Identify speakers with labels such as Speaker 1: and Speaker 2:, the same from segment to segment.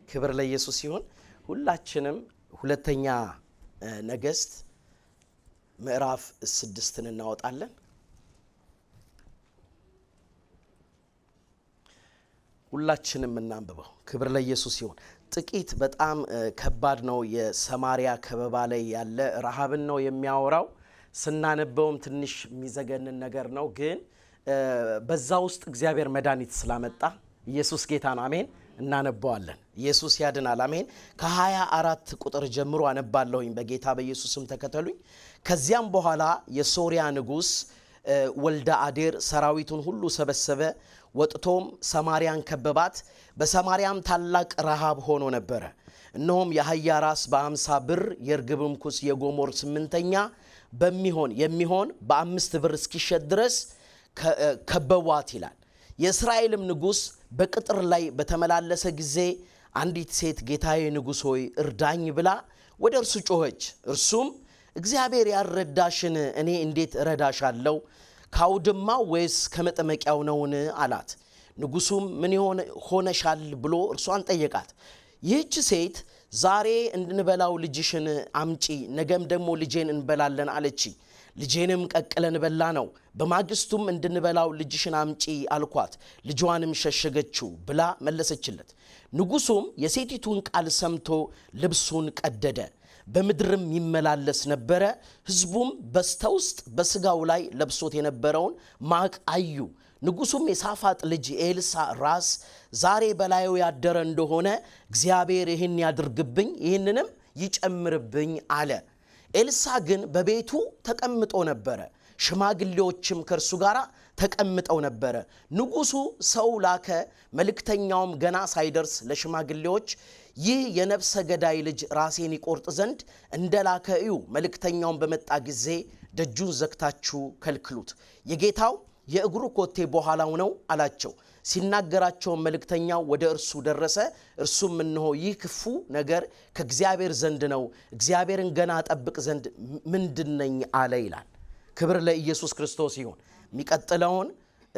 Speaker 1: ክብር ለኢየሱስ ሲሆን ሁላችንም ሁለተኛ ነገሥት ምዕራፍ ስድስትን እናወጣለን። ሁላችንም እናንብበው። ክብር ለኢየሱስ ሲሆን ጥቂት በጣም ከባድ ነው። የሰማሪያ ከበባ ላይ ያለ ረሃብን ነው የሚያወራው። ስናነበውም ትንሽ የሚዘገንን ነገር ነው፣ ግን በዛ ውስጥ እግዚአብሔር መድኃኒት ስላመጣ ኢየሱስ ጌታ ነው። አሜን። እናነባዋለን። ኢየሱስ ያድናል። አሜን። ከሀያ አራት ቁጥር ጀምሮ አነባለሁኝ። በጌታ በኢየሱስም ተከተሉኝ። ከዚያም በኋላ የሶሪያ ንጉሥ ወልደ አዴር ሰራዊቱን ሁሉ ሰበሰበ፣ ወጥቶም ሰማርያን ከበባት። በሰማርያም ታላቅ ረሃብ ሆኖ ነበረ። እነሆም የአህያ ራስ በአምሳ ብር የርግብም ኩስ የጎሞር ስምንተኛ በሚሆን የሚሆን በአምስት ብር እስኪሸጥ ድረስ ከበቧት ይላል። የእስራኤልም ንጉሥ በቅጥር ላይ በተመላለሰ ጊዜ አንዲት ሴት ጌታዬ ንጉሥ ሆይ እርዳኝ ብላ ወደ እርሱ ጮኸች። እርሱም እግዚአብሔር ያልረዳሽን እኔ እንዴት እረዳሻለሁ? ከአውድማው ወይስ ከመጠመቂያው ነውን? አላት። ንጉሡም ምን ሆነሻል ብሎ እርሷን ጠየቃት። ይህች ሴት ዛሬ እንድንበላው ልጅሽን አምጪ፣ ነገም ደግሞ ልጄን እንበላለን አለች። ልጄንም ቀቅለን በላ ነው። በማግስቱም እንድንበላው ልጅሽን አምጪ አልኳት፣ ልጇንም ሸሸገችው ብላ መለሰችለት። ንጉሡም የሴቲቱን ቃል ሰምቶ ልብሱን ቀደደ፣ በምድርም ይመላለስ ነበረ። ሕዝቡም በስተውስጥ በሥጋው ላይ ለብሶት የነበረውን ማቅ አዩ። ንጉሡም የሳፋጥ ልጅ ኤልሳ ራስ ዛሬ በላዩ ያደረ እንደሆነ እግዚአብሔር ይህን ያድርግብኝ፣ ይህንንም ይጨምርብኝ አለ። ኤልሳ ግን በቤቱ ተቀምጦ ነበረ። ሽማግሌዎችም ከእርሱ ጋር ተቀምጠው ነበረ። ንጉሡ ሰው ላከ። መልእክተኛውም ገና ሳይደርስ ለሽማግሌዎች ይህ የነፍሰ ገዳይ ልጅ ራሴን ይቆርጥ ዘንድ እንደ ላከ እዩ። መልእክተኛውን በመጣ ጊዜ ደጁን ዘግታችሁ ከልክሉት፣ የጌታው የእግሩ ኮቴ በኋላው ነው አላቸው። ሲናገራቸውን መልእክተኛው ወደ እርሱ ደረሰ። እርሱም እነሆ ይህ ክፉ ነገር ከእግዚአብሔር ዘንድ ነው፣ እግዚአብሔርን ገና ጠብቅ ዘንድ ምንድነኝ አለ ይላል። ክብር ለኢየሱስ ክርስቶስ ይሁን። የሚቀጥለውን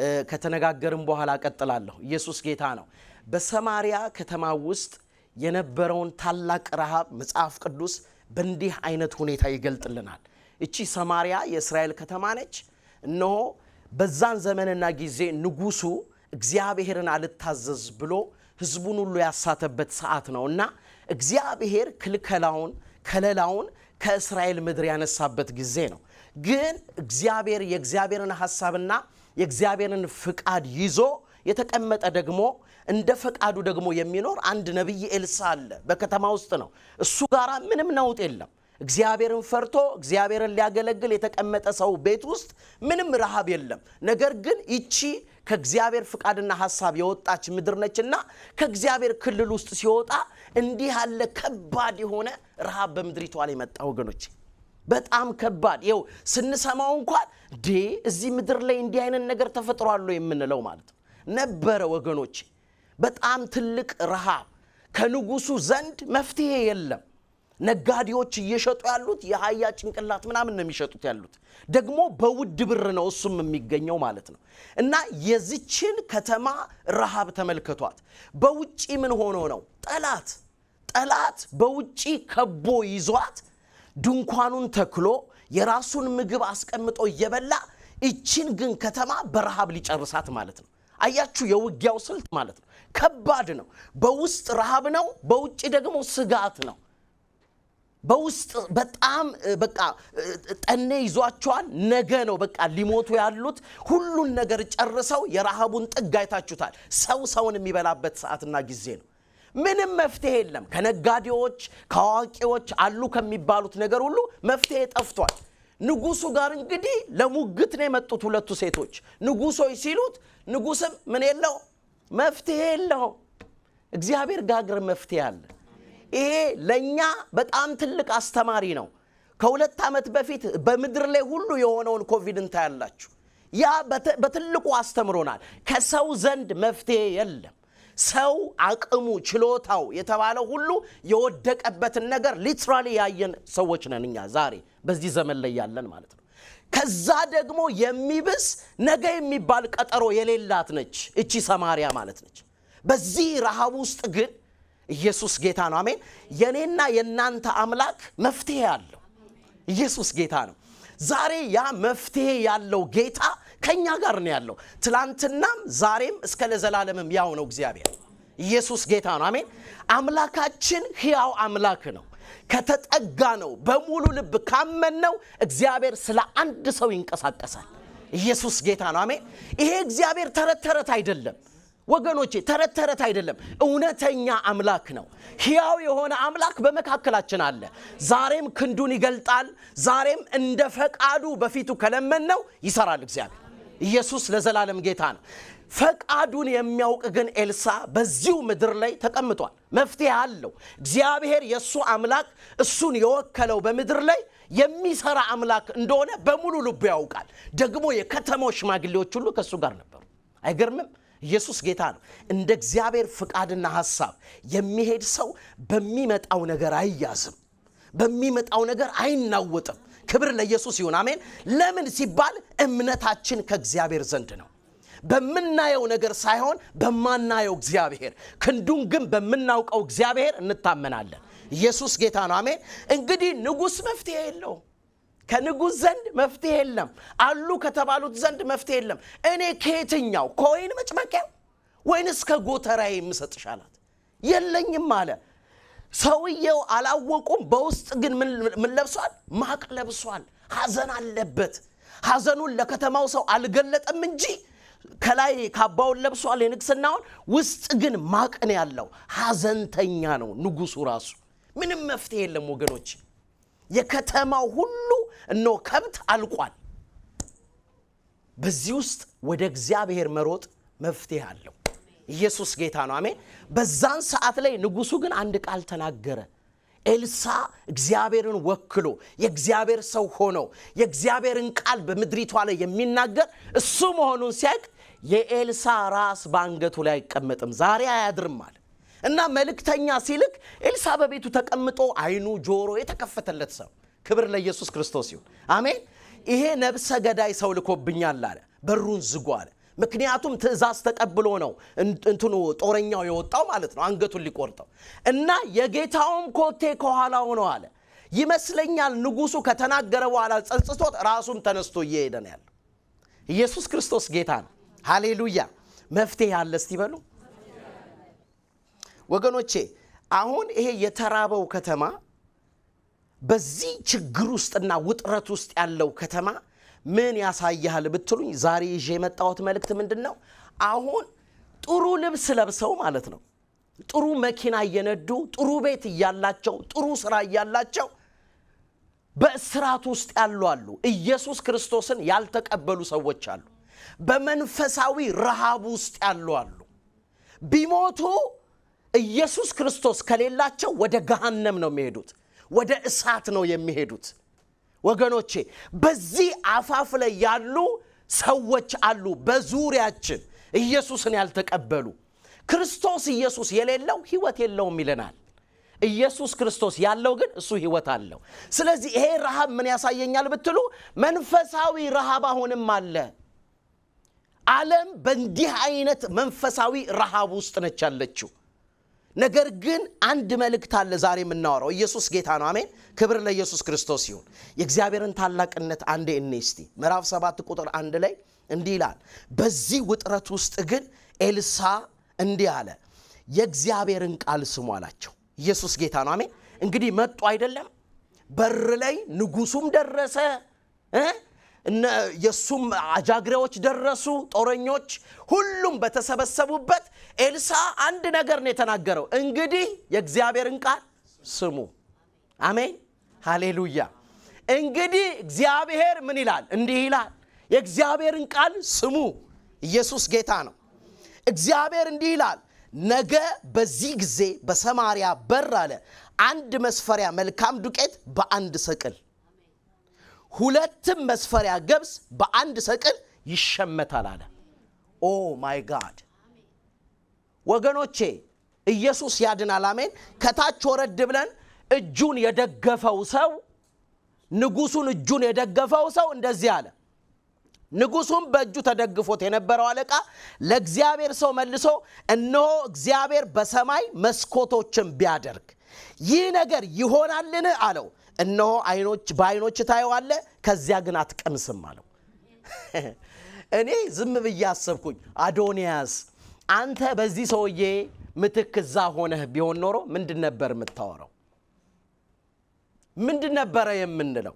Speaker 1: ከተነጋገርን በኋላ እቀጥላለሁ። ኢየሱስ ጌታ ነው። በሰማሪያ ከተማ ውስጥ የነበረውን ታላቅ ረሃብ መጽሐፍ ቅዱስ በእንዲህ አይነት ሁኔታ ይገልጥልናል። እቺ ሰማሪያ የእስራኤል ከተማ ነች። እነሆ በዛን ዘመንና ጊዜ ንጉሡ እግዚአብሔርን አልታዘዝ ብሎ ሕዝቡን ሁሉ ያሳተበት ሰዓት ነው እና እግዚአብሔር ክልከላውን ከለላውን ከእስራኤል ምድር ያነሳበት ጊዜ ነው። ግን እግዚአብሔር የእግዚአብሔርን ሐሳብና የእግዚአብሔርን ፍቃድ ይዞ የተቀመጠ ደግሞ እንደ ፈቃዱ ደግሞ የሚኖር አንድ ነቢይ ኤልሳ አለ። በከተማ ውስጥ ነው። እሱ ጋር ምንም ነውጥ የለም። እግዚአብሔርን ፈርቶ እግዚአብሔርን ሊያገለግል የተቀመጠ ሰው ቤት ውስጥ ምንም ረሃብ የለም። ነገር ግን ይቺ ከእግዚአብሔር ፍቃድና ሐሳብ የወጣች ምድር ነችና ከእግዚአብሔር ክልል ውስጥ ሲወጣ እንዲህ ያለ ከባድ የሆነ ረሃብ በምድሪቷ ላይ መጣ። ወገኖች በጣም ከባድ ይኸው ስንሰማው እንኳን ዴ እዚህ ምድር ላይ እንዲህ አይነት ነገር ተፈጥሯል የምንለው ማለት ነው ነበረ። ወገኖች በጣም ትልቅ ረሃብ ከንጉሱ ዘንድ መፍትሄ የለም። ነጋዴዎች እየሸጡ ያሉት የአህያ ጭንቅላት ምናምን ነው የሚሸጡት ያሉት ደግሞ በውድ ብር ነው እሱም የሚገኘው ማለት ነው። እና የዚችን ከተማ ረሃብ ተመልከቷት። በውጪ ምን ሆኖ ነው? ጠላት ጠላት በውጪ ከቦ ይዟት ድንኳኑን ተክሎ የራሱን ምግብ አስቀምጦ እየበላ ይችን ግን ከተማ በረሃብ ሊጨርሳት ማለት ነው። አያችሁ፣ የውጊያው ስልት ማለት ነው። ከባድ ነው። በውስጥ ረሃብ ነው፣ በውጭ ደግሞ ስጋት ነው። በውስጥ በጣም በቃ ጠኔ ይዟቸዋል። ነገ ነው በቃ ሊሞቱ ያሉት። ሁሉን ነገር ጨርሰው የረሃቡን ጥግ አይታችሁታል። ሰው ሰውን የሚበላበት ሰዓትና ጊዜ ነው። ምንም መፍትሄ የለም። ከነጋዴዎች ከአዋቂዎች አሉ ከሚባሉት ነገር ሁሉ መፍትሄ ጠፍቷል። ንጉሱ ጋር እንግዲህ ለሙግት ነው የመጡት ሁለቱ ሴቶች። ንጉሶች ሲሉት ንጉስም ምን የለው መፍትሄ የለውም። እግዚአብሔር ጋር ግን መፍትሄ አለ። ይሄ ለእኛ በጣም ትልቅ አስተማሪ ነው። ከሁለት ዓመት በፊት በምድር ላይ ሁሉ የሆነውን ኮቪድ እንታያላችሁ። ያ በትልቁ አስተምሮናል። ከሰው ዘንድ መፍትሄ የለም። ሰው አቅሙ ችሎታው የተባለው ሁሉ የወደቀበትን ነገር ሊትራሊ ያየን ሰዎች ነን እኛ ዛሬ በዚህ ዘመን ላይ ያለን ማለት ነው። ከዛ ደግሞ የሚብስ ነገ የሚባል ቀጠሮ የሌላት ነች እቺ ሰማርያ ማለት ነች። በዚህ ረሃብ ውስጥ ግን ኢየሱስ ጌታ ነው። አሜን። የኔና የእናንተ አምላክ መፍትሄ አለው። ኢየሱስ ጌታ ነው። ዛሬ ያ መፍትሄ ያለው ጌታ ከእኛ ጋር ነው ያለው። ትላንትናም ዛሬም እስከ ለዘላለምም ያው ነው እግዚአብሔር። ኢየሱስ ጌታ ነው። አሜን። አምላካችን ሕያው አምላክ ነው። ከተጠጋ ነው በሙሉ ልብ ካመንነው እግዚአብሔር ስለ አንድ ሰው ይንቀሳቀሳል። ኢየሱስ ጌታ ነው። አሜን። ይሄ እግዚአብሔር ተረት ተረት አይደለም ወገኖቼ፣ ተረት ተረት አይደለም። እውነተኛ አምላክ ነው። ሕያው የሆነ አምላክ በመካከላችን አለ። ዛሬም ክንዱን ይገልጣል። ዛሬም እንደ ፈቃዱ በፊቱ ከለመንነው ይሰራል እግዚአብሔር። ኢየሱስ ለዘላለም ጌታ ነው። ፈቃዱን የሚያውቅ ግን ኤልሳ በዚሁ ምድር ላይ ተቀምጧል። መፍትሄ አለው። እግዚአብሔር የእሱ አምላክ እሱን የወከለው በምድር ላይ የሚሰራ አምላክ እንደሆነ በሙሉ ልቡ ያውቃል። ደግሞ የከተማው ሽማግሌዎች ሁሉ ከእሱ ጋር ነበሩ። አይገርምም? ኢየሱስ ጌታ ነው። እንደ እግዚአብሔር ፍቃድና ሐሳብ የሚሄድ ሰው በሚመጣው ነገር አይያዝም፣ በሚመጣው ነገር አይናወጥም። ክብር ለኢየሱስ ይሁን። አሜን። ለምን ሲባል እምነታችን ከእግዚአብሔር ዘንድ ነው። በምናየው ነገር ሳይሆን በማናየው እግዚአብሔር፣ ክንዱን ግን በምናውቀው እግዚአብሔር እንታመናለን። ኢየሱስ ጌታ ነው። አሜን። እንግዲህ ንጉሥ መፍትሄ የለውም። ከንጉሥ ዘንድ መፍትሄ የለም። አሉ ከተባሉት ዘንድ መፍትሄ የለም። እኔ ከየትኛው ከወይን መጭመቂያው ወይንስ ከጎተራዬ የምሰጥሽ አላት። የለኝም አለ። ሰውየው አላወቁም። በውስጥ ግን ምን ለብሷል? ማቅ ለብሷል። ሐዘን አለበት። ሐዘኑን ለከተማው ሰው አልገለጠም እንጂ ከላይ ካባውን ለብሷል የንግስናውን፣ ውስጥ ግን ማቅ ነው ያለው። ሐዘንተኛ ነው ንጉሱ ራሱ። ምንም መፍትሄ የለም ወገኖች። የከተማው ሁሉ እነሆ ከብት አልቋል። በዚህ ውስጥ ወደ እግዚአብሔር መሮጥ መፍትሄ አለው። ኢየሱስ ጌታ ነው። አሜን። በዛን ሰዓት ላይ ንጉሱ ግን አንድ ቃል ተናገረ። ኤልሳ እግዚአብሔርን ወክሎ የእግዚአብሔር ሰው ሆኖ የእግዚአብሔርን ቃል በምድሪቷ ላይ የሚናገር እሱ መሆኑን ሲያውቅ የኤልሳ ራስ በአንገቱ ላይ አይቀመጥም፣ ዛሬ አያድርም አለ እና መልእክተኛ ሲልክ ኤልሳ በቤቱ ተቀምጦ አይኑ ጆሮ የተከፈተለት ሰው ክብር ለኢየሱስ ክርስቶስ ይሁን። አሜን። ይሄ ነብሰ ገዳይ ሰው ልኮብኛል አለ። በሩን ዝጉ አለ። ምክንያቱም ትእዛዝ ተቀብሎ ነው እንትኑ ጦረኛው የወጣው ማለት ነው፣ አንገቱን ሊቆርጠው እና የጌታውም ኮቴ ከኋላው ነው አለ። ይመስለኛል ንጉሱ ከተናገረ በኋላ ጸጽቶት ራሱም ተነስቶ እየሄደ ነው ያለው። ኢየሱስ ክርስቶስ ጌታ ነው። ሃሌሉያ። መፍትሄ አለ እስቲ በሉ ወገኖቼ። አሁን ይሄ የተራበው ከተማ በዚህ ችግር ውስጥና ውጥረት ውስጥ ያለው ከተማ ምን ያሳያል ብትሉኝ፣ ዛሬ ይዤ የመጣሁት መልእክት ምንድን ነው? አሁን ጥሩ ልብስ ለብሰው ማለት ነው፣ ጥሩ መኪና እየነዱ ጥሩ ቤት እያላቸው ጥሩ ስራ እያላቸው በእስራት ውስጥ ያሉ አሉ። ኢየሱስ ክርስቶስን ያልተቀበሉ ሰዎች አሉ። በመንፈሳዊ ረሃብ ውስጥ ያሉ አሉ። ቢሞቱ ኢየሱስ ክርስቶስ ከሌላቸው ወደ ገሃነም ነው የሚሄዱት፣ ወደ እሳት ነው የሚሄዱት። ወገኖቼ በዚህ አፋፍ ላይ ያሉ ሰዎች አሉ፣ በዙሪያችን ኢየሱስን ያልተቀበሉ። ክርስቶስ ኢየሱስ የሌለው ሕይወት የለውም ይለናል። ኢየሱስ ክርስቶስ ያለው ግን እሱ ሕይወት አለው። ስለዚህ ይሄ ረሃብ ምን ያሳየኛል ብትሉ መንፈሳዊ ረሃብ አሁንም አለ። ዓለም በእንዲህ አይነት መንፈሳዊ ረሃብ ውስጥ ነች ያለችው። ነገር ግን አንድ መልእክት አለ ዛሬ የምናወራው። ኢየሱስ ጌታ ነው። አሜን። ክብር ለኢየሱስ ክርስቶስ ይሁን። የእግዚአብሔርን ታላቅነት አንዴ እኔ እስቲ ምዕራፍ ሰባት ቁጥር አንድ ላይ እንዲህ ይላል። በዚህ ውጥረት ውስጥ ግን ኤልሳ እንዲህ አለ፣ የእግዚአብሔርን ቃል ስሙ አላቸው። ኢየሱስ ጌታ ነው። አሜን። እንግዲህ መጡ አይደለም፣ በር ላይ ንጉሱም ደረሰ እ የእሱም አጃግሬዎች ደረሱ፣ ጦረኞች፣ ሁሉም በተሰበሰቡበት ኤልሳ አንድ ነገር ነው የተናገረው። እንግዲህ የእግዚአብሔርን ቃል ስሙ። አሜን ሃሌሉያ። እንግዲህ እግዚአብሔር ምን ይላል? እንዲህ ይላል፣ የእግዚአብሔርን ቃል ስሙ። ኢየሱስ ጌታ ነው። እግዚአብሔር እንዲህ ይላል፣ ነገ በዚህ ጊዜ በሰማርያ በር አለ አንድ መስፈሪያ መልካም ዱቄት በአንድ ሰቅል ሁለትም መስፈሪያ ገብስ በአንድ ሰቅል ይሸመታል አለ። ኦ ማይ ጋድ ወገኖቼ፣ ኢየሱስ ያድናል። አሜን። ከታች ወረድ ብለን እጁን የደገፈው ሰው ንጉሱን እጁን የደገፈው ሰው እንደዚህ አለ፣ ንጉሱም በእጁ ተደግፎት የነበረው አለቃ ለእግዚአብሔር ሰው መልሶ እነሆ እግዚአብሔር በሰማይ መስኮቶችን ቢያደርግ ይህ ነገር ይሆናልን አለው እነሆ አይኖች በአይኖች ታየዋለ ከዚያ ግን አትቀምስም አለው እኔ ዝም ብዬ አሰብኩኝ አዶንያስ አንተ በዚህ ሰውዬ ምትክ እዛ ሆነህ ቢሆን ኖሮ ምንድን ነበር የምታወራው ምንድን ነበረ የምንለው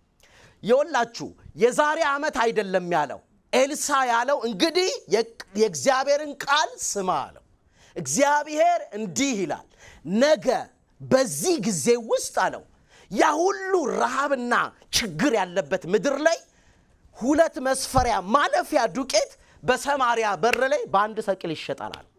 Speaker 1: የወላችሁ የዛሬ ዓመት አይደለም ያለው ኤልሳ ያለው እንግዲህ የእግዚአብሔርን ቃል ስማ አለው እግዚአብሔር እንዲህ ይላል ነገ በዚህ ጊዜ ውስጥ አለው ያ ሁሉ ረሃብና ችግር ያለበት ምድር ላይ ሁለት መስፈሪያ ማለፊያ ዱቄት በሰማሪያ በር ላይ በአንድ ሰቅል ይሸጣል አለው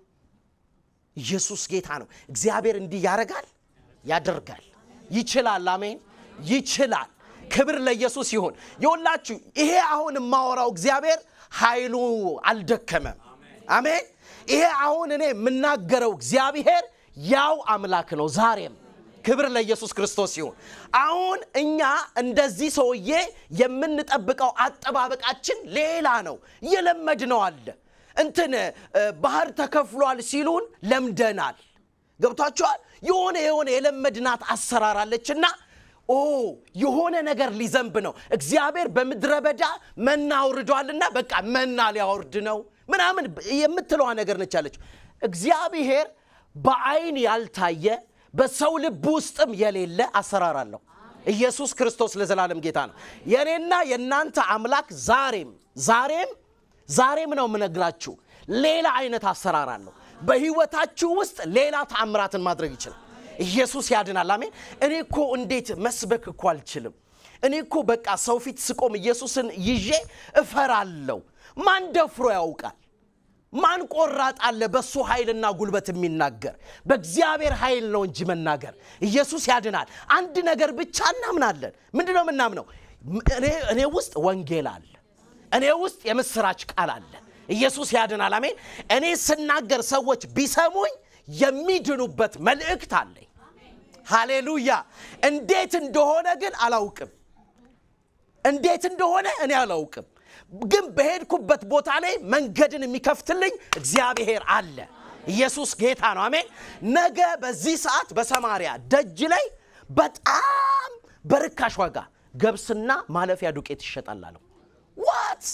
Speaker 1: ኢየሱስ ጌታ ነው እግዚአብሔር እንዲህ ያደርጋል ያደርጋል ይችላል አሜን ይችላል ክብር ለኢየሱስ ይሁን የወላችሁ ይሄ አሁን የማወራው እግዚአብሔር ኃይሉ አልደከመም አሜን ይሄ አሁን እኔ የምናገረው እግዚአብሔር ያው አምላክ ነው ዛሬም ክብር ለኢየሱስ ክርስቶስ ይሁን አሁን እኛ እንደዚህ ሰውዬ የምንጠብቀው አጠባበቃችን ሌላ ነው የለመድ ነው አለ እንትን ባህር ተከፍሏል ሲሉን ለምደናል ገብቷቸዋል የሆነ የሆነ የለመድናት አሰራራለችና ኦ የሆነ ነገር ሊዘንብ ነው እግዚአብሔር በምድረ በዳ መና አውርዷልና በቃ መና ሊያወርድ ነው ምናምን የምትለዋ ነገር ነች ያለችው እግዚአብሔር በአይን ያልታየ በሰው ልብ ውስጥም የሌለ አሰራር አለው ኢየሱስ ክርስቶስ ለዘላለም ጌታ ነው የእኔና የእናንተ አምላክ ዛሬም ዛሬም ዛሬም ነው የምነግራችሁ ሌላ አይነት አሰራር አለው በህይወታችሁ ውስጥ ሌላ ተአምራትን ማድረግ ይችላል ኢየሱስ ያድናል አሜን እኔ እኮ እንዴት መስበክ እኮ አልችልም እኔ እኮ በቃ ሰው ፊት ስቆም ኢየሱስን ይዤ እፈራለሁ ማን ደፍሮ ያውቃል ማን ቆራጥ አለ በእሱ ኃይልና ጉልበት የሚናገር በእግዚአብሔር ኃይል ነው እንጂ መናገር ኢየሱስ ያድናል አንድ ነገር ብቻ እናምናለን ምንድን ነው የምናምነው እኔ ውስጥ ወንጌል አለ እኔ ውስጥ የምስራች ቃል አለ ኢየሱስ ያድናል አሜን እኔ ስናገር ሰዎች ቢሰሙኝ የሚድኑበት መልእክት አለኝ ሃሌሉያ እንዴት እንደሆነ ግን አላውቅም እንዴት እንደሆነ እኔ አላውቅም ግን በሄድኩበት ቦታ ላይ መንገድን የሚከፍትልኝ እግዚአብሔር አለ ኢየሱስ ጌታ ነው አሜን ነገ በዚህ ሰዓት በሰማሪያ ደጅ ላይ በጣም በርካሽ ዋጋ ገብስና ማለፊያ ዱቄት ይሸጣል አለው ዋት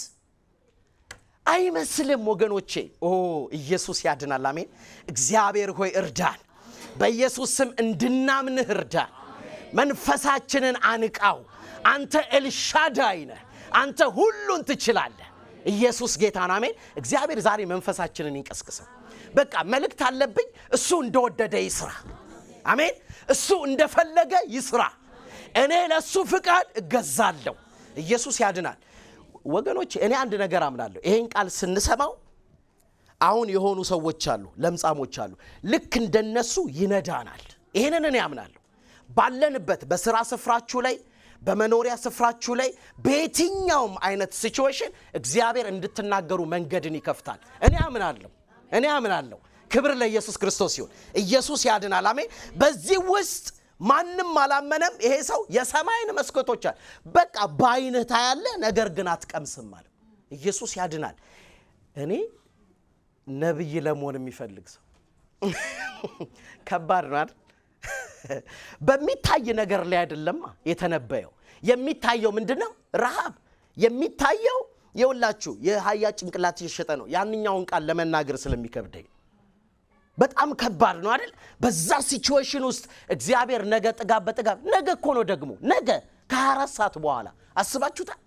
Speaker 1: አይመስልም ወገኖቼ ኦ ኢየሱስ ያድናል አሜን እግዚአብሔር ሆይ እርዳን በኢየሱስ ስም እንድናምንህ እርዳን መንፈሳችንን አንቃው አንተ ኤልሻዳይ ነህ አንተ ሁሉን ትችላለህ ኢየሱስ ጌታ ነው አሜን እግዚአብሔር ዛሬ መንፈሳችንን ይንቀስቅሰው በቃ መልእክት አለብኝ እሱ እንደወደደ ይስራ አሜን እሱ እንደፈለገ ይስራ እኔ ለእሱ ፍቃድ እገዛለሁ ኢየሱስ ያድናል ወገኖች እኔ አንድ ነገር አምናለሁ ይሄን ቃል ስንሰማው አሁን የሆኑ ሰዎች አሉ ለምጻሞች አሉ ልክ እንደነሱ ይነዳናል ይህንን እኔ አምናለሁ ባለንበት በስራ ስፍራችሁ ላይ በመኖሪያ ስፍራችሁ ላይ በየትኛውም አይነት ሲቹዌሽን እግዚአብሔር እንድትናገሩ መንገድን ይከፍታል እኔ አምናለሁ እኔ አምናለሁ ክብር ለኢየሱስ ክርስቶስ ይሁን ኢየሱስ ያድናል አሜን በዚህ ውስጥ ማንም አላመነም ይሄ ሰው የሰማይን መስኮቶች አለ በቃ በአይንህ ታያለ ነገር ግን አትቀምስም አለ ኢየሱስ ያድናል እኔ ነብይ ለመሆን የሚፈልግ ሰው ከባድ ነው አይደል በሚታይ ነገር ላይ አይደለማ የተነበየው የሚታየው ምንድን ነው ረሃብ የሚታየው የውላችሁ የሀያ ጭንቅላት እየሸጠ ነው ያንኛውን ቃል ለመናገር ስለሚከብደኝ በጣም ከባድ ነው አይደል በዛ ሲቹዌሽን ውስጥ እግዚአብሔር ነገ ጥጋብ በጥጋብ ነገ እኮ ነው ደግሞ ነገ ከ24 ሰዓት በኋላ አስባችሁታል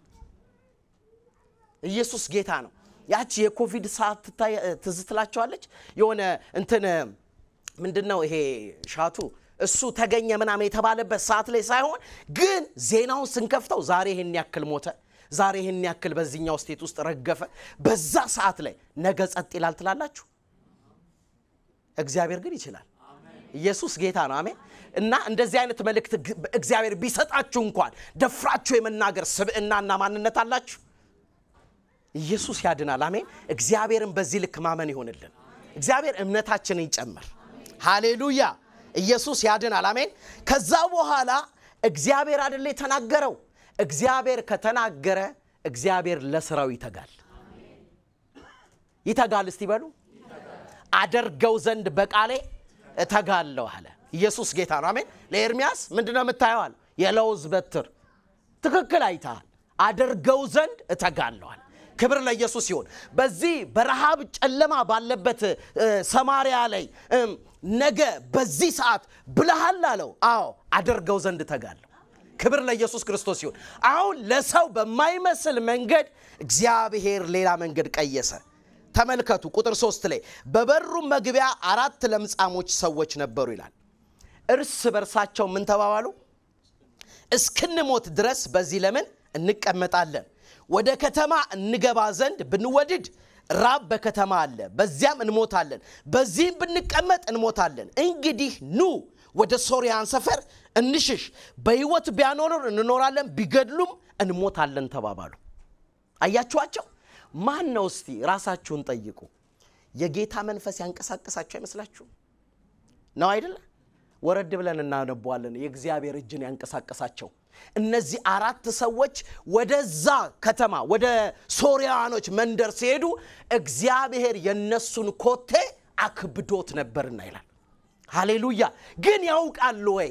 Speaker 1: ኢየሱስ ጌታ ነው ያቺ የኮቪድ ሰዓት ትዝ ትላቸዋለች የሆነ እንትን ምንድን ነው ይሄ ሻቱ እሱ ተገኘ ምናምን የተባለበት ሰዓት ላይ ሳይሆን ግን ዜናውን ስንከፍተው ዛሬ ይህን ያክል ሞተ ዛሬ ይህን ያክል በዚህኛው ስቴት ውስጥ ረገፈ በዛ ሰዓት ላይ ነገ ጸጥ ይላል ትላላችሁ እግዚአብሔር ግን ይችላል ኢየሱስ ጌታ ነው አሜን እና እንደዚህ አይነት መልእክት እግዚአብሔር ቢሰጣችሁ እንኳን ደፍራችሁ የመናገር ስብዕናና ማንነት አላችሁ ኢየሱስ ያድናል አሜን እግዚአብሔርን በዚህ ልክ ማመን ይሆንልን እግዚአብሔር እምነታችንን ይጨምር ሃሌሉያ ኢየሱስ ያድናል አሜን ከዛ በኋላ እግዚአብሔር አደለ የተናገረው እግዚአብሔር ከተናገረ እግዚአብሔር ለስራው ይተጋል። ይተጋል እስቲ በሉ አደርገው ዘንድ በቃሌ እተጋለሁ አለ። ኢየሱስ ጌታ ነው። አሜን። ለኤርሚያስ ምንድን ነው የምታየዋል? የለውዝ በትር ትክክል አይተሃል። አደርገው ዘንድ እተጋለሁ አለ። ክብር ለኢየሱስ ይሁን። በዚህ በረሃብ ጨለማ ባለበት ሰማሪያ ላይ ነገ በዚህ ሰዓት ብለሃል አለው። አዎ አደርገው ዘንድ እተጋለሁ። ክብር ለኢየሱስ ክርስቶስ ይሁን። አሁን ለሰው በማይመስል መንገድ እግዚአብሔር ሌላ መንገድ ቀየሰ። ተመልከቱ ቁጥር ሶስት ላይ በበሩም መግቢያ አራት ለምጻሞች ሰዎች ነበሩ ይላል። እርስ በርሳቸው ምን ተባባሉ? እስክንሞት ድረስ በዚህ ለምን እንቀመጣለን? ወደ ከተማ እንገባ ዘንድ ብንወድድ ራብ በከተማ አለ፣ በዚያም እንሞታለን። በዚህም ብንቀመጥ እንሞታለን። እንግዲህ ኑ ወደ ሶርያን ሰፈር እንሽሽ፣ በሕይወት ቢያኖሩን እንኖራለን፣ ቢገድሉም እንሞታለን ተባባሉ። አያችኋቸው? ማን ነው? እስቲ ራሳችሁን ጠይቁ። የጌታ መንፈስ ያንቀሳቀሳችሁ አይመስላችሁም? ነው አይደለ? ወረድ ብለን እናነቧለን። የእግዚአብሔር እጅን ያንቀሳቀሳቸው እነዚህ አራት ሰዎች ወደዛ ከተማ ወደ ሶርያኖች መንደር ሲሄዱ እግዚአብሔር የነሱን ኮቴ አክብዶት ነበርና ይላል። ሃሌሉያ! ግን ያውቃሉ ወይ?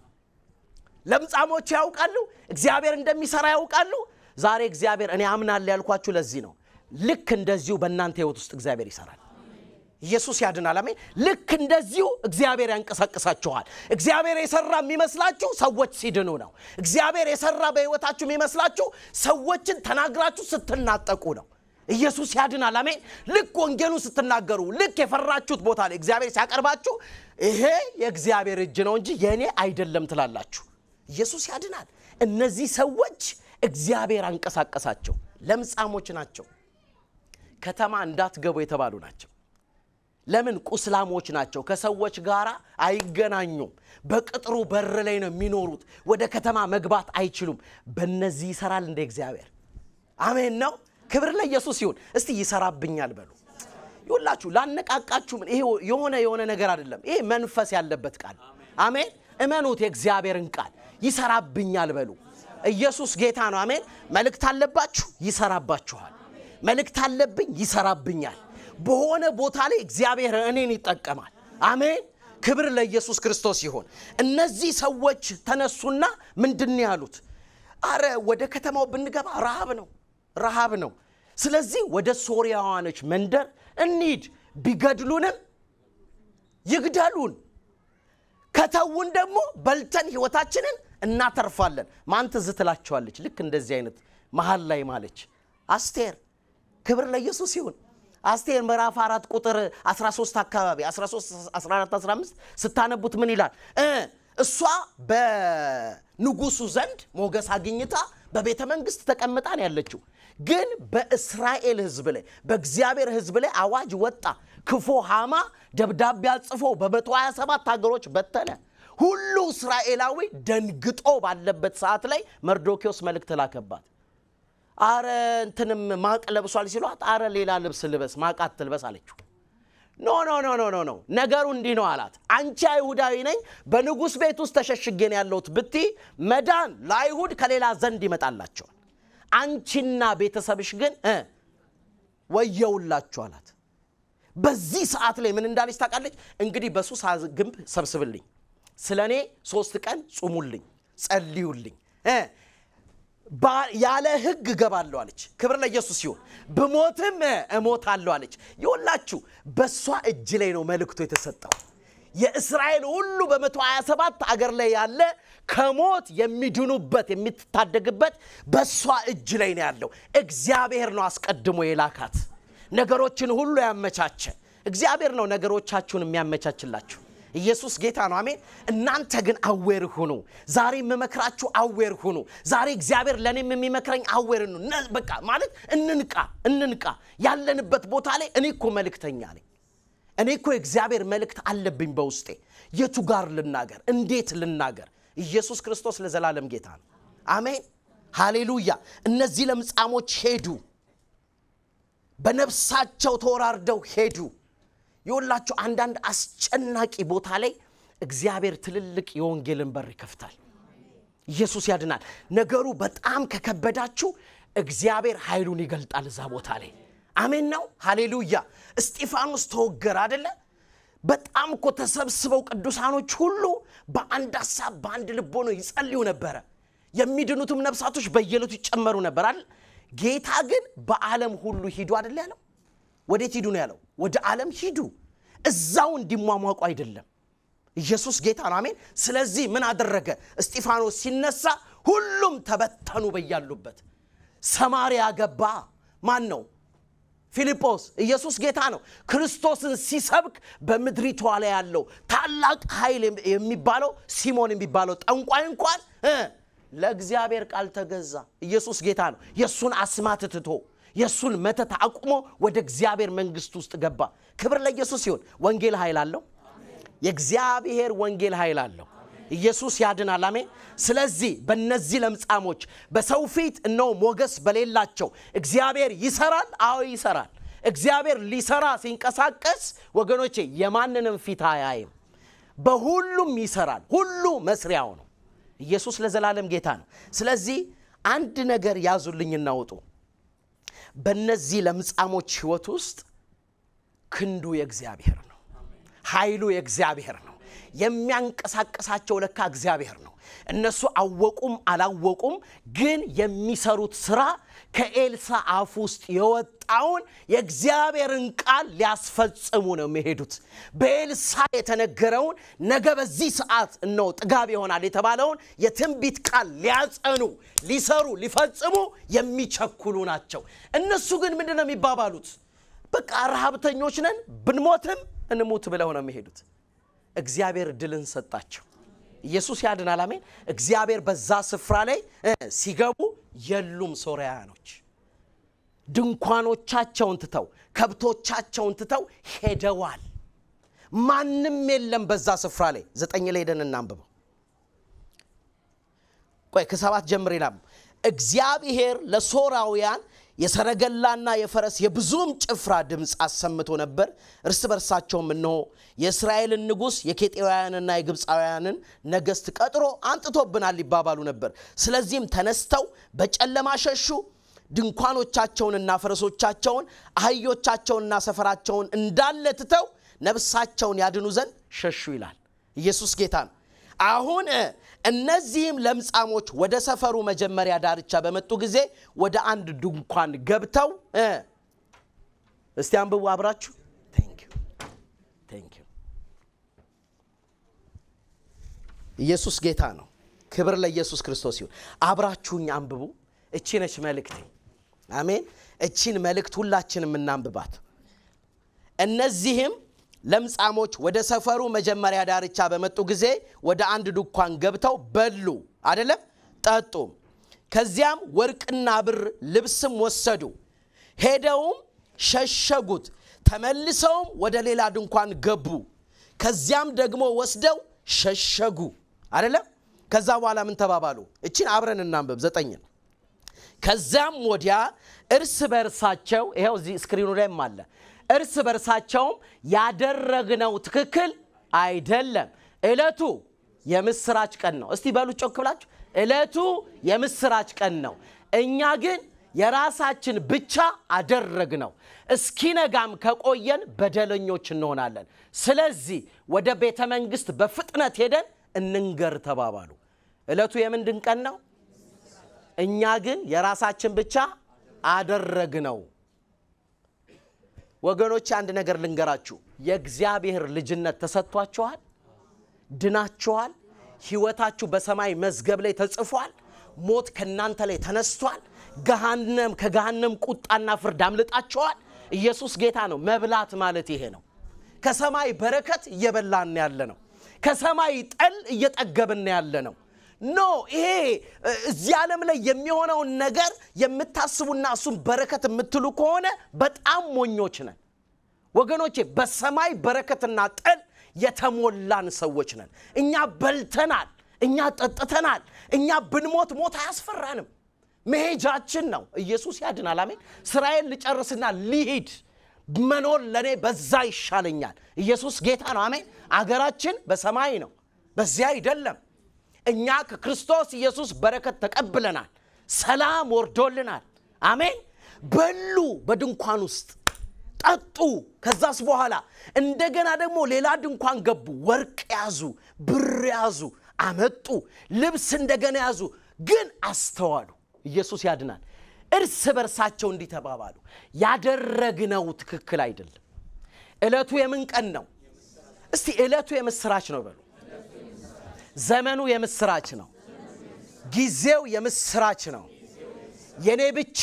Speaker 1: ለምጻሞች ያውቃሉ፣ እግዚአብሔር እንደሚሰራ ያውቃሉ። ዛሬ እግዚአብሔር እኔ አምናለሁ ያልኳችሁ ለዚህ ነው። ልክ እንደዚሁ በእናንተ ህይወት ውስጥ እግዚአብሔር ይሰራል። ኢየሱስ ያድናል። አሜን። ልክ እንደዚሁ እግዚአብሔር ያንቀሳቅሳችኋል። እግዚአብሔር የሰራ የሚመስላችሁ ሰዎች ሲድኑ ነው። እግዚአብሔር የሰራ በህይወታችሁ የሚመስላችሁ ሰዎችን ተናግራችሁ ስትናጠቁ ነው። ኢየሱስ ያድናል። አሜን። ልክ ወንጌሉን ስትናገሩ፣ ልክ የፈራችሁት ቦታ ላይ እግዚአብሔር ሲያቀርባችሁ ይሄ የእግዚአብሔር እጅ ነው እንጂ የእኔ አይደለም ትላላችሁ። ኢየሱስ ያድናል። እነዚህ ሰዎች እግዚአብሔር አንቀሳቀሳቸው። ለምጻሞች ናቸው። ከተማ እንዳትገቡ የተባሉ ናቸው። ለምን? ቁስላሞች ናቸው። ከሰዎች ጋር አይገናኙም። በቅጥሩ በር ላይ ነው የሚኖሩት። ወደ ከተማ መግባት አይችሉም። በእነዚህ ይሰራል እንደ እግዚአብሔር። አሜን ነው። ክብር ለኢየሱስ ይሁን። እስቲ ይሰራብኛል በሉ። ይሁላችሁ ላነቃቃችሁ። ይሄ የሆነ የሆነ ነገር አይደለም። ይሄ መንፈስ ያለበት ቃል። አሜን። እመኑት። የእግዚአብሔርን ቃል ይሰራብኛል በሉ። ኢየሱስ ጌታ ነው። አሜን። መልእክት አለባችሁ፣ ይሰራባችኋል። መልእክት አለብኝ፣ ይሰራብኛል። በሆነ ቦታ ላይ እግዚአብሔር እኔን ይጠቀማል። አሜን። ክብር ለኢየሱስ ክርስቶስ ይሁን። እነዚህ ሰዎች ተነሱና ምንድን ያሉት? አረ ወደ ከተማው ብንገባ ረሃብ ነው፣ ረሃብ ነው። ስለዚህ ወደ ሶርያዋኖች መንደር እንሂድ፣ ቢገድሉንም ይግደሉን፣ ከተውን ደግሞ በልተን ህይወታችንን እናተርፋለን። ማን ትዝ ትላቸዋለች? ልክ እንደዚህ አይነት መሀል ላይ ማለች አስቴር። ክብር ለኢየሱስ ይሁን። አስቴር ምዕራፍ አራት ቁጥር 13 አካባቢ 13 14 15 ስታነቡት ምን ይላል? እሷ በንጉሱ ዘንድ ሞገስ አግኝታ በቤተ መንግስት ተቀምጣ ነው ያለችው። ግን በእስራኤል ህዝብ ላይ በእግዚአብሔር ህዝብ ላይ አዋጅ ወጣ። ክፉ ሃማ ደብዳቤ አጽፎ በ127 ሀገሮች በተነ። ሁሉ እስራኤላዊ ደንግጦ ባለበት ሰዓት ላይ መርዶኪዎስ መልእክት ላከባት። አረ እንትንም ማቅ ለብሷል ሲሏት፣ አረ ሌላ ልብስ ልበስ ማቅ አትልበስ አለችው። ኖ ኖ ኖ ኖ ኖ ኖ ነገሩ እንዲህ ነው አላት። አንቺ አይሁዳዊ ነኝ በንጉሥ ቤት ውስጥ ተሸሽጌን ያለሁት ብቲ መዳን ለአይሁድ ከሌላ ዘንድ ይመጣላቸዋል። አንቺና ቤተሰብሽ ግን ወየውላችሁ አላት። በዚህ ሰዓት ላይ ምን እንዳለች ታውቃለች? እንግዲህ በሱሳ ግንብ ሰብስብልኝ፣ ስለ እኔ ሶስት ቀን ጹሙልኝ፣ ጸልዩልኝ ያለ ሕግ እገባለሁ አለች። ክብር ለኢየሱስ ይሁን። ብሞትም እሞታለሁ አለች። ይኸውላችሁ በእሷ እጅ ላይ ነው መልእክቱ የተሰጠው። የእስራኤል ሁሉ በመቶ 27 አገር ላይ ያለ ከሞት የሚድኑበት የሚታደግበት በእሷ እጅ ላይ ነው ያለው። እግዚአብሔር ነው አስቀድሞ የላካት ነገሮችን ሁሉ ያመቻቸ እግዚአብሔር ነው ነገሮቻችሁን የሚያመቻችላችሁ። ኢየሱስ ጌታ ነው። አሜን። እናንተ ግን አዌር ሁኑ። ዛሬ የምመክራችሁ አዌር ሁኑ። ዛሬ እግዚአብሔር ለእኔም የሚመክረኝ አዌር ነው። በቃ ማለት እንንቃ፣ እንንቃ። ያለንበት ቦታ ላይ እኔ እኮ መልእክተኛ ነኝ። እኔ እኮ የእግዚአብሔር መልእክት አለብኝ በውስጤ። የቱ ጋር ልናገር? እንዴት ልናገር? ኢየሱስ ክርስቶስ ለዘላለም ጌታ ነው። አሜን፣ ሃሌሉያ። እነዚህ ለምጻሞች ሄዱ፣ በነፍሳቸው ተወራርደው ሄዱ። የወላችሁ አንዳንድ አስጨናቂ ቦታ ላይ እግዚአብሔር ትልልቅ የወንጌልን በር ይከፍታል። ኢየሱስ ያድናል። ነገሩ በጣም ከከበዳችሁ እግዚአብሔር ኃይሉን ይገልጣል እዛ ቦታ ላይ አሜን ነው ሃሌሉያ እስጢፋኖስ ተወገረ አደለ በጣም እኮ ተሰብስበው ቅዱሳኖች ሁሉ በአንድ ሀሳብ በአንድ ልቦ ነው ይጸልዩ ነበረ የሚድኑትም ነፍሳቶች በየለቱ ይጨመሩ ነበር አይደል ጌታ ግን በዓለም ሁሉ ሂዱ አደለ ያለው ወዴት ሂዱ ነው ያለው ወደ ዓለም ሂዱ እዛው እንዲሟሟቁ አይደለም ኢየሱስ ጌታ ነው አሜን ስለዚህ ምን አደረገ እስጢፋኖስ ሲነሳ ሁሉም ተበተኑ በያሉበት ሰማርያ ገባ ማን ነው ፊልጶስ ኢየሱስ ጌታ ነው ክርስቶስን ሲሰብክ በምድሪቷ ላይ ያለው ታላቅ ኃይል የሚባለው ሲሞን የሚባለው ጠንቋይ እንኳን እ ለእግዚአብሔር ቃል ተገዛ ኢየሱስ ጌታ ነው የእሱን አስማት ትቶ የእሱን መተት አቁሞ ወደ እግዚአብሔር መንግስት ውስጥ ገባ ክብር ለኢየሱስ ሲሆን ወንጌል ኃይል አለው የእግዚአብሔር ወንጌል ኃይል አለው ኢየሱስ ያድናል አሜን ስለዚህ በእነዚህ ለምጻሞች በሰው ፊት እነሆ ሞገስ በሌላቸው እግዚአብሔር ይሰራል አዎ ይሰራል እግዚአብሔር ሊሰራ ሲንቀሳቀስ ወገኖቼ የማንንም ፊት አያይም በሁሉም ይሰራል ሁሉ መስሪያው ነው ኢየሱስ ለዘላለም ጌታ ነው ስለዚህ አንድ ነገር ያዙልኝ እናውጡ በእነዚህ ለምጻሞች ህይወት ውስጥ ክንዱ የእግዚአብሔር ነው ኃይሉ የእግዚአብሔር ነው የሚያንቀሳቀሳቸው ለካ እግዚአብሔር ነው እነሱ አወቁም አላወቁም ግን የሚሰሩት ስራ ከኤልሳ አፍ ውስጥ የወጣውን የእግዚአብሔርን ቃል ሊያስፈጽሙ ነው የሚሄዱት በኤልሳ የተነገረውን ነገ በዚህ ሰዓት እነሆ ጥጋብ ይሆናል የተባለውን የትንቢት ቃል ሊያጸኑ ሊሰሩ ሊፈጽሙ የሚቸኩሉ ናቸው እነሱ ግን ምንድን ነው የሚባባሉት በቃ ረሃብተኞች ነን ብንሞትም እንሙት ብለው ነው የሚሄዱት እግዚአብሔር ድልን ሰጣቸው ኢየሱስ ያድናል አሜን እግዚአብሔር በዛ ስፍራ ላይ ሲገቡ የሉም ሶርያኖች ድንኳኖቻቸውን ትተው ከብቶቻቸውን ትተው ሄደዋል ማንም የለም በዛ ስፍራ ላይ ዘጠኝ ላይ ሄደን እናንብበው ቆይ ከሰባት ጀምር ይላም እግዚአብሔር ለሶራውያን የሰረገላና የፈረስ የብዙም ጭፍራ ድምፅ አሰምቶ ነበር እርስ በርሳቸውም እነሆ የእስራኤልን ንጉሥ የኬጤያውያንና የግብፃውያንን ነገሥት ቀጥሮ አንጥቶብናል ይባባሉ ነበር ስለዚህም ተነስተው በጨለማ ሸሹ ድንኳኖቻቸውንና ፈረሶቻቸውን አህዮቻቸውንና ሰፈራቸውን እንዳለ ትተው ነብሳቸውን ያድኑ ዘንድ ሸሹ ይላል ኢየሱስ ጌታ ነው አሁን እነዚህም ለምጻሞች ወደ ሰፈሩ መጀመሪያ ዳርቻ በመጡ ጊዜ ወደ አንድ ድንኳን ገብተው እስቲ አንብቡ አብራችሁ ኢየሱስ ጌታ ነው ክብር ለኢየሱስ ክርስቶስ ይሁን አብራችሁኝ አንብቡ እቺ ነች መልእክቴ አሜን እቺን መልእክት ሁላችን የምናንብባት እነዚህም ለምጻሞች ወደ ሰፈሩ መጀመሪያ ዳርቻ በመጡ ጊዜ ወደ አንድ ድኳን ገብተው በሉ አደለም ጠጡም ከዚያም ወርቅና ብር ልብስም ወሰዱ ሄደውም ሸሸጉት ተመልሰውም ወደ ሌላ ድንኳን ገቡ ከዚያም ደግሞ ወስደው ሸሸጉ አደለም ከዛ በኋላ ምን ተባባሉ እችን አብረን እናንብብ ዘጠኝን ከዚያም ወዲያ እርስ በርሳቸው ይኸው እዚህ ስክሪኑ ላይም አለ እርስ በርሳቸውም ያደረግነው ትክክል አይደለም እለቱ የምስራች ቀን ነው እስቲ በሉ ጮክ ብላችሁ እለቱ የምስራች ቀን ነው እኛ ግን የራሳችን ብቻ አደረግ ነው እስኪነጋም ከቆየን በደለኞች እንሆናለን ስለዚህ ወደ ቤተ መንግስት በፍጥነት ሄደን እንንገር ተባባሉ እለቱ የምንድን ቀን ነው እኛ ግን የራሳችን ብቻ አደረግ ነው ወገኖች አንድ ነገር ልንገራችሁ የእግዚአብሔር ልጅነት ተሰጥቷችኋል ድናችኋል ህይወታችሁ በሰማይ መዝገብ ላይ ተጽፏል ሞት ከእናንተ ላይ ተነስቷል ገሃነም ከገሃነም ቁጣና ፍርድ አምልጣችኋል ኢየሱስ ጌታ ነው መብላት ማለት ይሄ ነው ከሰማይ በረከት እየበላን ያለ ነው ከሰማይ ጠል እየጠገብን ያለ ነው ኖ ይሄ እዚህ ዓለም ላይ የሚሆነውን ነገር የምታስቡና እሱም በረከት የምትሉ ከሆነ በጣም ሞኞች ነን ወገኖቼ በሰማይ በረከትና ጠል የተሞላን ሰዎች ነን እኛ በልተናል እኛ ጠጥተናል እኛ ብንሞት ሞት አያስፈራንም መሄጃችን ነው ኢየሱስ ያድናል አሜን ስራዬን ልጨርስና ሊሂድ መኖር ለእኔ በዛ ይሻለኛል ኢየሱስ ጌታ ነው አሜን አገራችን በሰማይ ነው በዚያ አይደለም እኛ ከክርስቶስ ኢየሱስ በረከት ተቀብለናል ሰላም ወርዶልናል አሜን። በሉ በድንኳን ውስጥ ጠጡ። ከዛስ በኋላ እንደገና ደግሞ ሌላ ድንኳን ገቡ። ወርቅ ያዙ፣ ብር ያዙ፣ አመጡ። ልብስ እንደገና ያዙ። ግን አስተዋሉ። ኢየሱስ ያድናል። እርስ በርሳቸው እንዲህ ተባባሉ፣ ያደረግነው ትክክል አይደለም። ዕለቱ የምን ቀን ነው? እስቲ ዕለቱ የምስራች ነው በሉ። ዘመኑ የምስራች ነው። ጊዜው የምስራች ነው። የኔ ብቻ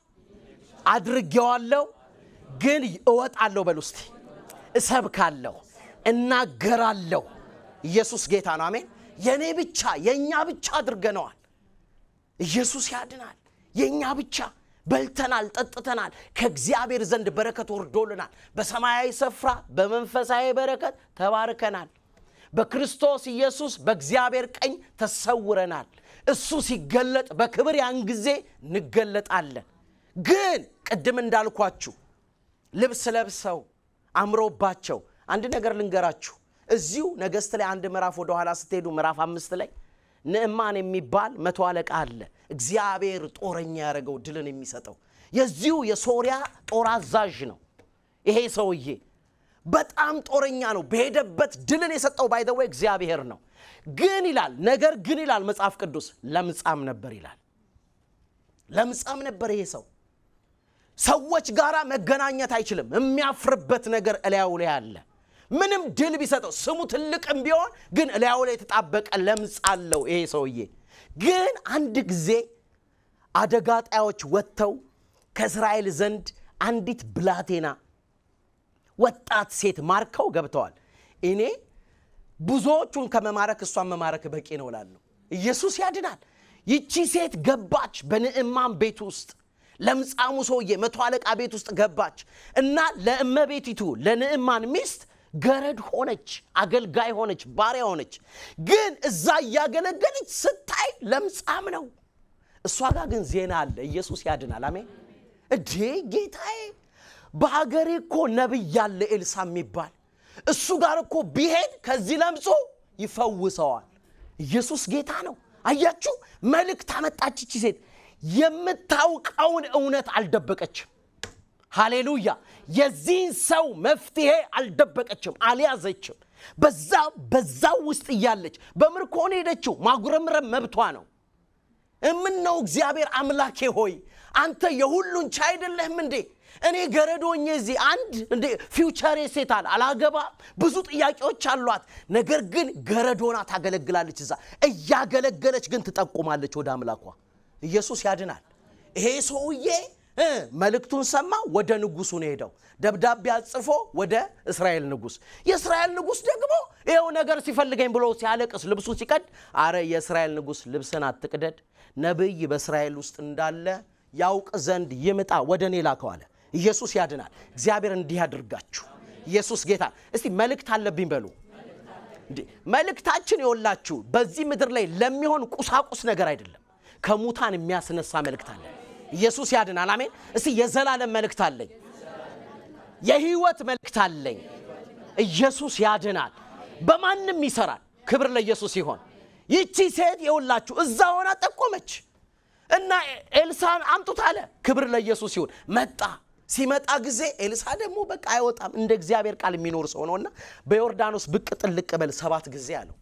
Speaker 1: አድርጌዋለሁ፣ ግን እወጣለሁ በሉ እስቲ። እሰብካለሁ፣ እናገራለሁ። ኢየሱስ ጌታ ነው። አሜን። የኔ ብቻ የእኛ ብቻ አድርገነዋል። ኢየሱስ ያድናል። የእኛ ብቻ በልተናል፣ ጠጥተናል። ከእግዚአብሔር ዘንድ በረከት ወርዶልናል። በሰማያዊ ስፍራ በመንፈሳዊ በረከት ተባርከናል። በክርስቶስ ኢየሱስ በእግዚአብሔር ቀኝ ተሰውረናል። እሱ ሲገለጥ በክብር ያን ጊዜ እንገለጣለን። ግን ቅድም እንዳልኳችሁ ልብስ ለብሰው አምሮባቸው አንድ ነገር ልንገራችሁ። እዚሁ ነገሥት ላይ አንድ ምዕራፍ ወደኋላ ስትሄዱ ምዕራፍ አምስት ላይ ንዕማን የሚባል መቶ አለቃ አለ። እግዚአብሔር ጦረኛ ያደረገው ድልን የሚሰጠው የዚሁ የሶሪያ ጦር አዛዥ ነው። ይሄ ሰውዬ በጣም ጦረኛ ነው። በሄደበት ድልን የሰጠው ባይዘወይ እግዚአብሔር ነው። ግን ይላል ነገር ግን ይላል መጽሐፍ ቅዱስ ለምጻም ነበር ይላል። ለምጻም ነበር ይሄ ሰው። ሰዎች ጋር መገናኘት አይችልም። የሚያፍርበት ነገር እላዩ ላይ አለ። ምንም ድል ቢሰጠው ስሙ ትልቅም ቢሆን ግን እላዩ ላይ የተጣበቀ ለምጽ አለው ይሄ ሰውዬ። ግን አንድ ጊዜ አደጋ ጣዮች ወጥተው ከእስራኤል ዘንድ አንዲት ብላቴና ወጣት ሴት ማርከው ገብተዋል። እኔ ብዙዎቹን ከመማረክ እሷን መማረክ በቂ ነው እላለሁ። ኢየሱስ ያድናል። ይቺ ሴት ገባች በንዕማን ቤት ውስጥ ለምጻሙ ሰውዬ መቶ አለቃ ቤት ውስጥ ገባች እና ለእመቤቲቱ ለንዕማን ሚስት ገረድ ሆነች፣ አገልጋይ ሆነች፣ ባሪያ ሆነች። ግን እዛ እያገለገለች ስታይ ለምጻም ነው። እሷ ጋር ግን ዜና አለ። ኢየሱስ ያድናል። አሜን። እዴ ጌታዬ፣ በሀገሬ እኮ ነቢይ አለ ኤልሳ የሚባል እሱ ጋር እኮ ቢሄድ ከዚህ ለምጹ ይፈውሰዋል። ኢየሱስ ጌታ ነው። አያችሁ፣ መልእክት አመጣች ይቺ ሴት። የምታውቀውን እውነት አልደበቀችም። ሃሌሉያ! የዚህን ሰው መፍትሄ አልደበቀችም፣ አልያዘችም። በዛ በዛው ውስጥ እያለች በምርኮ ነው ሄደችው። ማጉረምረም መብቷ ነው። እምነው እግዚአብሔር አምላኬ ሆይ አንተ የሁሉን ቻይ አይደለህም እንዴ? እኔ ገረዶኜ እዚህ አንድ እንዴ ፊውቸሬ ሴት አለ አላገባም፣ ብዙ ጥያቄዎች አሏት። ነገር ግን ገረዶና ታገለግላለች። እዛ እያገለገለች ግን ትጠቁማለች ወደ አምላኳ። ኢየሱስ ያድናል። ይሄ ሰውዬ እ መልእክቱን ሰማ። ወደ ንጉሱ ነው ሄደው ደብዳቤ አጽፎ ወደ እስራኤል ንጉስ። የእስራኤል ንጉስ ደግሞ ይኸው ነገር ሲፈልገኝ ብሎ ሲያለቅስ ልብሱን ሲቀድ፣ አረ የእስራኤል ንጉስ ልብስን አትቅደድ፣ ነቢይ በእስራኤል ውስጥ እንዳለ ያውቅ ዘንድ ይምጣ፣ ወደ እኔ ላከው አለ። ኢየሱስ ያድናል። እግዚአብሔር እንዲህ ያድርጋችሁ። ኢየሱስ ጌታ። እስቲ መልእክት አለብኝ በሉ። እንዴ መልእክታችን የወላችሁ በዚህ ምድር ላይ ለሚሆን ቁሳቁስ ነገር አይደለም፣ ከሙታን የሚያስነሳ መልእክት አለ። ኢየሱስ ያድናል። አሜን። እስቲ የዘላለም መልእክት አለኝ፣ የህይወት መልእክት አለኝ። ኢየሱስ ያድናል። በማንም ይሰራል። ክብር ለኢየሱስ ይሆን። ይቺ ሴት የውላችሁ እዛ ሆና ጠቆመች እና ኤልሳን አምጡት አለ። ክብር ለኢየሱስ ይሁን። መጣ። ሲመጣ ጊዜ ኤልሳ ደግሞ በቃ አይወጣም እንደ እግዚአብሔር ቃል የሚኖር ሰው ነውና በዮርዳኖስ ብቅ ጥልቅ በል ሰባት ጊዜ አለው።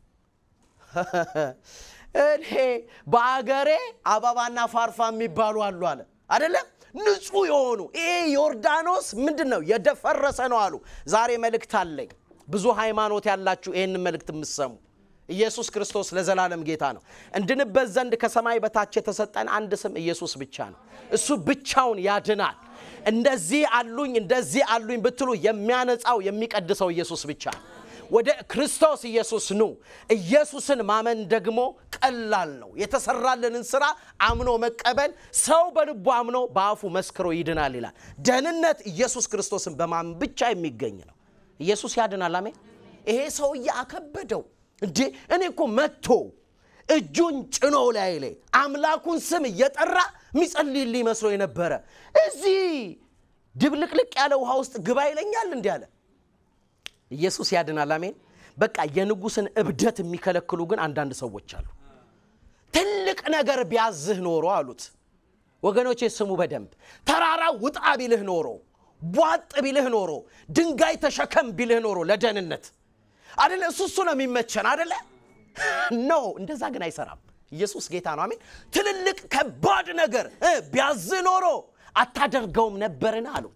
Speaker 1: እኔ በአገሬ አበባና ፋርፋ የሚባሉ አሉ አለ አደለም ንጹህ የሆኑ ይሄ ዮርዳኖስ ምንድን ነው የደፈረሰ ነው አሉ። ዛሬ መልእክት አለኝ። ብዙ ሃይማኖት ያላችሁ ይህን መልእክት የምትሰሙ ኢየሱስ ክርስቶስ ለዘላለም ጌታ ነው። እንድንበት ዘንድ ከሰማይ በታች የተሰጠን አንድ ስም ኢየሱስ ብቻ ነው። እሱ ብቻውን ያድናል። እንደዚህ አሉኝ እንደዚህ አሉኝ ብትሉ የሚያነጻው የሚቀድሰው ኢየሱስ ብቻ ነው። ወደ ክርስቶስ ኢየሱስ ኑ። ኢየሱስን ማመን ደግሞ ቀላል ነው። የተሰራልንን ስራ አምኖ መቀበል፣ ሰው በልቡ አምኖ በአፉ መስክሮ ይድናል ይላል። ደህንነት ኢየሱስ ክርስቶስን በማመን ብቻ የሚገኝ ነው። ኢየሱስ ያድናል። አሜን። ይሄ ሰውዬ አከበደው እንዴ! እኔ እኮ መጥቶ እጁን ጭኖ ላይ ላይ አምላኩን ስም እየጠራ የሚጸልይልኝ መስሎ የነበረ እዚህ ድብልቅልቅ ያለ ውሃ ውስጥ ግባ ይለኛል እንዲህ አለ። ኢየሱስ ያድናል። አሜን። በቃ የንጉሥን እብደት የሚከለክሉ ግን አንዳንድ ሰዎች አሉ። ትልቅ ነገር ቢያዝህ ኖሮ አሉት ወገኖቼ ስሙ በደንብ ተራራ ውጣ ቢልህ ኖሮ ቧጥ ቢልህ ኖሮ ድንጋይ ተሸከም ቢልህ ኖሮ ለደህንነት አደለ እሱ እሱ ነው የሚመቸን አደለ ኖ እንደዛ ግን አይሰራም ኢየሱስ ጌታ ነው አሜን ትልልቅ ከባድ ነገር ቢያዝ ኖሮ አታደርገውም ነበርን አሉት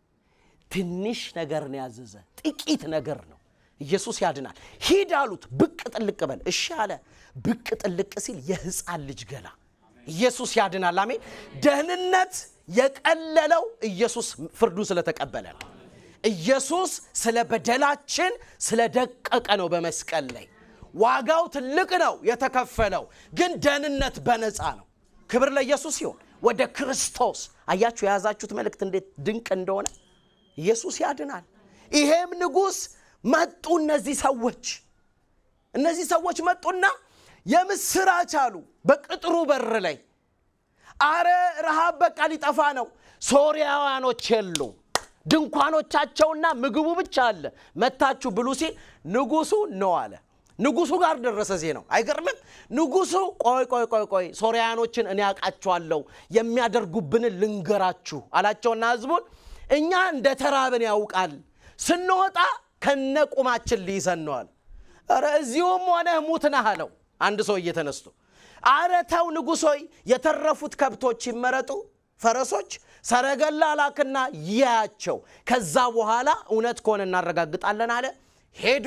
Speaker 1: ትንሽ ነገር ነው ያዘዘ ጥቂት ነገር ነው ኢየሱስ ያድናል ሂድ አሉት ብቅ ጥልቅ በል እሺ አለ ብቅ ጥልቅ ሲል የህፃን ልጅ ገላ ኢየሱስ ያድናል አሜን ደህንነት የቀለለው ኢየሱስ ፍርዱን ስለተቀበለ ነው ኢየሱስ ስለ በደላችን ስለደቀቀ ነው በመስቀል ላይ ዋጋው ትልቅ ነው የተከፈለው ግን ደህንነት በነፃ ነው ክብር ለኢየሱስ ይሁን ወደ ክርስቶስ አያችሁ የያዛችሁት መልእክት እንዴት ድንቅ እንደሆነ ኢየሱስ ያድናል ይሄም ንጉሥ መጡ እነዚህ ሰዎች እነዚህ ሰዎች መጡና የምስራች አሉ በቅጥሩ በር ላይ አረ ረሃብ በቃ ሊጠፋ ነው ሶርያውያኖች የሉ ድንኳኖቻቸውና ምግቡ ብቻ አለ መታችሁ ብሉ ሲል ንጉሱ ነው አለ ንጉሱ ጋር ደረሰ ዜናው አይገርምም ንጉሱ ቆይ ቆይ ቆይ ቆይ ሶርያኖችን እኔ ያውቃቸዋለሁ የሚያደርጉብንን ልንገራችሁ አላቸውና ህዝቡን እኛ እንደ ተራብን ያውቃል ስንወጣ ከነ ቁማችን ሊይዘን ነዋል ረ እዚሁም ሆነ ሙት ነህ አለው አንድ ሰው እየተነስቶ አረ ተው ንጉሶይ የተረፉት ከብቶች ይመረጡ ፈረሶች ሰረገላ ላክና ይያቸው ከዛ በኋላ እውነት ከሆነ እናረጋግጣለን አለ ሄዱ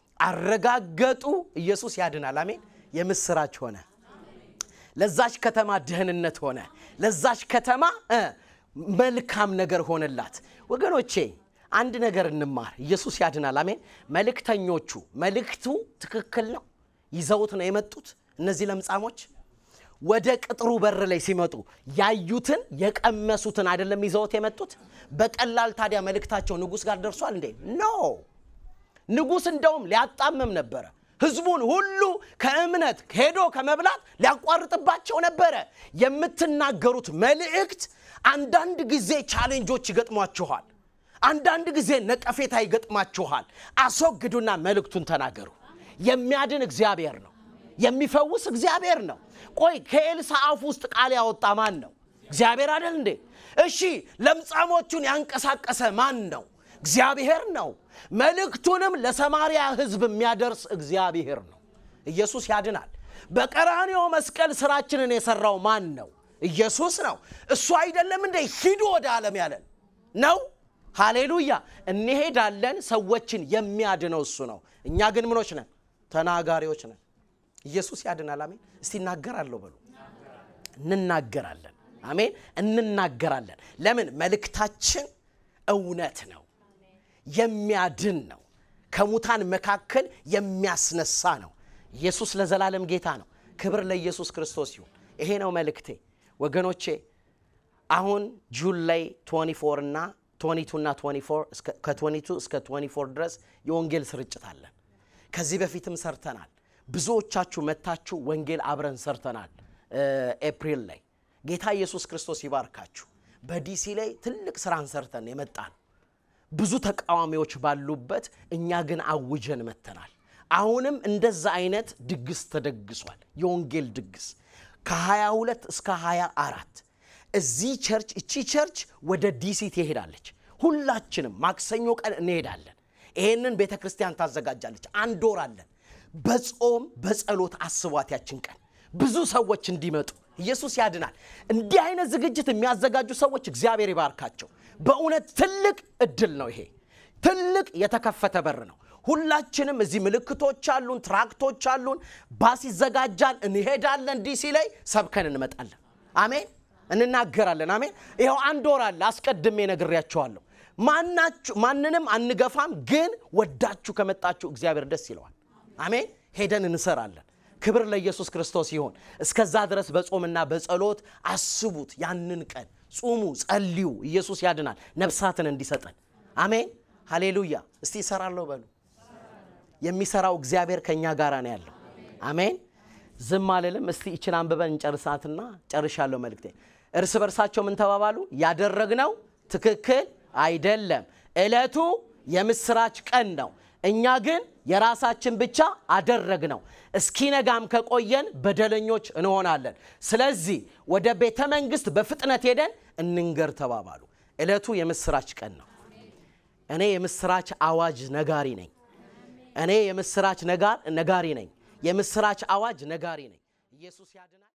Speaker 1: አረጋገጡ ኢየሱስ ያድናል አሜን የምስራች ሆነ ለዛች ከተማ ደህንነት ሆነ ለዛች ከተማ መልካም ነገር ሆነላት ወገኖቼ አንድ ነገር እንማር ኢየሱስ ያድናል አሜን መልእክተኞቹ መልእክቱ ትክክል ነው ይዘውት ነው የመጡት እነዚህ ለምጻሞች ወደ ቅጥሩ በር ላይ ሲመጡ ያዩትን የቀመሱትን አይደለም ይዘውት የመጡት በቀላል ታዲያ መልእክታቸው ንጉሥ ጋር ደርሷል እንዴ ኖ ንጉሥ እንደውም ሊያጣምም ነበረ ህዝቡን ሁሉ ከእምነት ሄዶ ከመብላት ሊያቋርጥባቸው ነበረ የምትናገሩት መልእክት አንዳንድ ጊዜ ቻሌንጆች ይገጥሟችኋል አንዳንድ ጊዜ ነቀፌታ ይገጥማችኋል አስወግዱና መልእክቱን ተናገሩ የሚያድን እግዚአብሔር ነው የሚፈውስ እግዚአብሔር ነው ቆይ ከኤልሳ አፍ ውስጥ ቃል ያወጣ ማን ነው እግዚአብሔር አይደል እንዴ እሺ ለምጻሞቹን ያንቀሳቀሰ ማን ነው እግዚአብሔር ነው መልእክቱንም ለሰማርያ ህዝብ የሚያደርስ እግዚአብሔር ነው ኢየሱስ ያድናል በቀራንዮ መስቀል ስራችንን የሰራው ማን ነው ኢየሱስ ነው እሱ አይደለም እንደ ሂዱ ወደ ዓለም ያለን ነው ሃሌሉያ እንሄዳለን ሰዎችን የሚያድነው እሱ ነው እኛ ግን ምኖች ነን ተናጋሪዎች ነን ኢየሱስ ያድናል አሜን እስቲ እናገራለሁ በሉ እንናገራለን አሜን እንናገራለን ለምን መልእክታችን እውነት ነው የሚያድን ነው ከሙታን መካከል የሚያስነሳ ነው ኢየሱስ ለዘላለም ጌታ ነው ክብር ለኢየሱስ ክርስቶስ ይሁን ይሄ ነው መልእክቴ ወገኖቼ አሁን ጁን ላይ 24 እና 22 እና 24 ከ22 እስከ 24 ድረስ የወንጌል ስርጭት አለን ከዚህ በፊትም ሰርተናል ብዙዎቻችሁ መታችሁ ወንጌል አብረን ሰርተናል ኤፕሪል ላይ ጌታ ኢየሱስ ክርስቶስ ይባርካችሁ በዲሲ ላይ ትልቅ ስራን ሰርተን የመጣ ነው ብዙ ተቃዋሚዎች ባሉበት እኛ ግን አውጀን መተናል አሁንም እንደዛ አይነት ድግስ ተደግሷል የወንጌል ድግስ ከ22 እስከ 24 እዚህ ቸርች እቺ ቸርች ወደ ዲሲ ትሄዳለች ሁላችንም ማክሰኞ ቀን እንሄዳለን ይሄንን ቤተ ክርስቲያን ታዘጋጃለች አንድ ወር አለን በጾም በጸሎት አስቧት ያችን ቀን ብዙ ሰዎች እንዲመጡ ኢየሱስ ያድናል እንዲህ አይነት ዝግጅት የሚያዘጋጁ ሰዎች እግዚአብሔር ይባርካቸው በእውነት ትልቅ እድል ነው ይሄ ትልቅ የተከፈተ በር ነው ሁላችንም እዚህ ምልክቶች አሉን ትራክቶች አሉን ባስ ይዘጋጃል እንሄዳለን ዲሲ ላይ ሰብከን እንመጣለን አሜን እንናገራለን አሜን ይኸው አንድ ወር አለ አስቀድሜ ነግሬያቸዋለሁ ማናችሁ ማንንም አንገፋም ግን ወዳችሁ ከመጣችሁ እግዚአብሔር ደስ ይለዋል አሜን ሄደን እንሰራለን ክብር ለኢየሱስ ክርስቶስ ይሆን እስከዛ ድረስ በጾምና በጸሎት አስቡት ያንን ቀን ጹሙ ጸልዩ ኢየሱስ ያድናል ነፍሳትን እንዲሰጠን አሜን ሃሌሉያ እስቲ ይሰራለሁ በሉ የሚሰራው እግዚአብሔር ከእኛ ጋር ነው ያለው አሜን ዝም አልልም እስቲ ይችን አንብበን እንጨርሳትና ጨርሻለሁ መልክቴ እርስ በርሳቸው ምን ተባባሉ ያደረግነው ትክክል አይደለም እለቱ የምስራች ቀን ነው እኛ ግን የራሳችን ብቻ አደረግ ነው። እስኪነጋም ከቆየን በደለኞች እንሆናለን። ስለዚህ ወደ ቤተ መንግሥት በፍጥነት ሄደን እንንገር ተባባሉ። ዕለቱ የምስራች ቀን ነው። እኔ የምስራች አዋጅ ነጋሪ ነኝ። እኔ የምስራች ነጋሪ ነኝ። የምስራች አዋጅ ነጋሪ ነኝ። ኢየሱስ ያድናል።